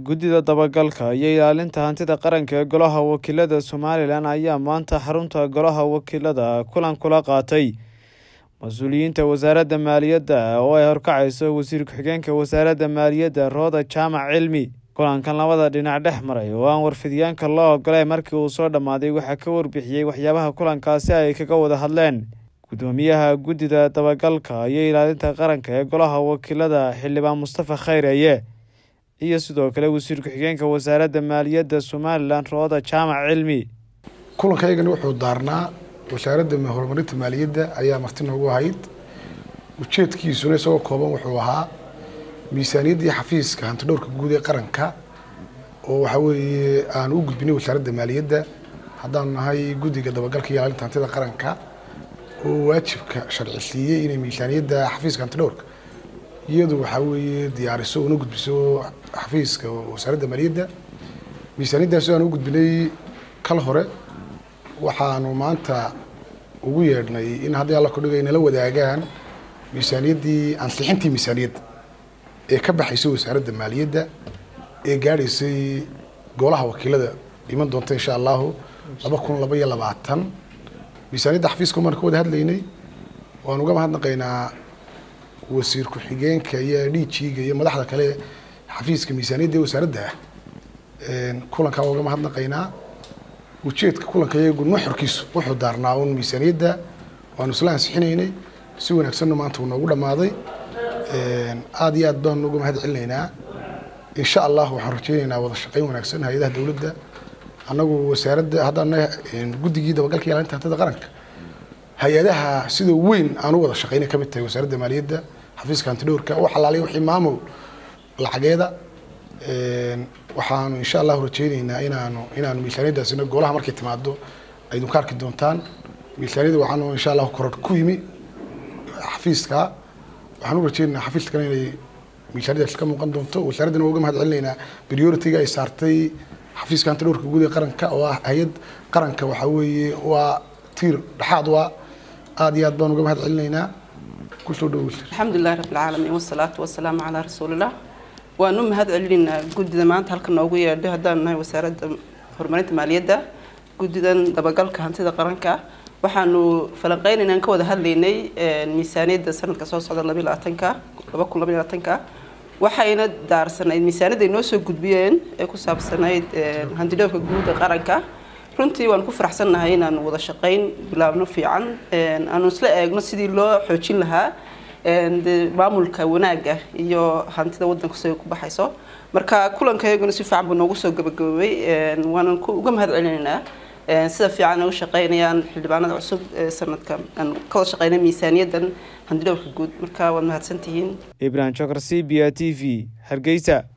guddida dabagalka iyo ilaalinta hantida qaranka ee golaha wakiilada somalilan ayaa maanta xarunta golaha wakiilada kulan kula qaatay mas-uuliyiinta wasaaradda maaliyadda oo ay horkacayso wasiir ku-xigeenka wasaaradda maaliyadda rooda jaamac cilmi kulankan labada dhinac dhex maray oo aan warfidyaanka loo ogolay markii uu soo dhammaaday waxaa ka warbixiyey waxyaabaha kulankaasi ay kaga wada hadleen guddoomiyaha guddida dabagalka iyo ilaalinta qaranka ee golaha wakiilada xildhibaan mustafa khayreeye iyo sidoo kale wasiir ku-xigeenka wasaaradda maaliyadda somalilan rooda jaamac cilmi kulankaygani wuxuu daarnaa wasaaradda horumarinta maaliyadda ayaa marti noogu ahayd ujeedkiisuna isagoo kooban wuxuu ahaa miisaaniyaddii xafiiska hantidhowrka guud ee qaranka oo waxa weeye aan u gudbinay wasaaradda maaliyadda haddaan nahay guddiga dabagalka iyo ilaalinta hantida qaranka oo waajibka sharci siiyey inay miisaaniyadda xafiiska hantidhowrka iyadu waxaa weeye diyaariso una gudbiso xafiiska wasaaradda maaliyadda miisaaniyaddaasi aan u gudbinay kal hore waxaanu maanta ugu yeedhnay in haddii alla kudhigay nala wadaagaan miisaaniyaddii ansixintii miisaaniyadda ee ka baxaysay wasaaradda maaliyadda ee gaadhaysay golaha wakiilada iman doonta insha allahu laba kun laba iyo labaatan miisaaniyadda xafiiska umaan ka wada hadlaynay waan uga mahadnaqaynaa wasiir ku-xigeenka iyo dhiijiiga iyo madaxda kale xafiiska miisaaniyadda ee wasaaradda ah kulankaa waa uga mahadnaqaynaa ujeedka kulanka iyagu nuxurkiisu wuxuu daarnaa un miisaaniyadda waanu isla ansixinaynay si wanaagsanna maanta uu noogu dhammaaday aada iyo aad baanu uga mahad celinaynaa insha allah waxaan rajaynaynaa wada shaqayn wanaagsan hay-adaha dowladda annagu wasaaradda haddaan guddigii dabagalka ilaalinta hantida qaranka hay-adaha sida weyn aan u wada shaqaynay ka mid tahay wasaaradda maaliyadda xafiiska hantidhowrka u xalaalay wixii maamul lacageeda waxaanu insha allahu rajaynaynaa inaanu inaanu miisaaniyaddaasina golaha markay timaado aydun ka arki doontaan miisaaniyadda waxaanu insha allahu koror ku yimi xafiiska waxaan u rajaynaynaa xafiiskana inay miisaaniyaddaasi ka muuqan doonto wasaaraddana waa uga mahad celinaynaa priority-ga ay saartay xafiiska hantidhowrka guud ee qaranka oo ah hay-ad qaranka waxaa weeye waa tiir dhexaad waa aada iyo aad baan uga mahad celinaynaa kusoo dhowo alxamdulilahi rabbilcaalamiin wasalaatu wasalaamu calaa rasuulillah waan u mahad celinaynaa guddida maanta halka noogu yeedhay haddaan nahay wasaaradda horumarinta maaliyadda guddidan dabagalka hantida qaranka waxaanu falanqeynaynaan ka wada hadlaynay miisaaniyadda sanadka soo socda labiy labaatanka laba kun labiy labaatanka waxayna daarsanayd miisaaniyadda ay noo soo gudbiyeen ee ku saabsanayd hantidhowrka guud ee qaranka runtii waan ku faraxsannahay inaanu wada shaqayn bilaabno fiican aanu isla eegno sidii loo xoojin lahaa maamulka wanaagga iyo hantida wadanku siday ku baxayso marka kulankayaguna si fiican buu noogu soo gabagaboobay waanan uga mahad celinaynaa sida fiican ay u shaqaynayaan xildhibaanada cusub ee sanadka aan ka wada shaqaynay miisaaniyaddan hantidhowrka guud marka waad mahadsantihiin ibrahim jokar c b a t v hargeysa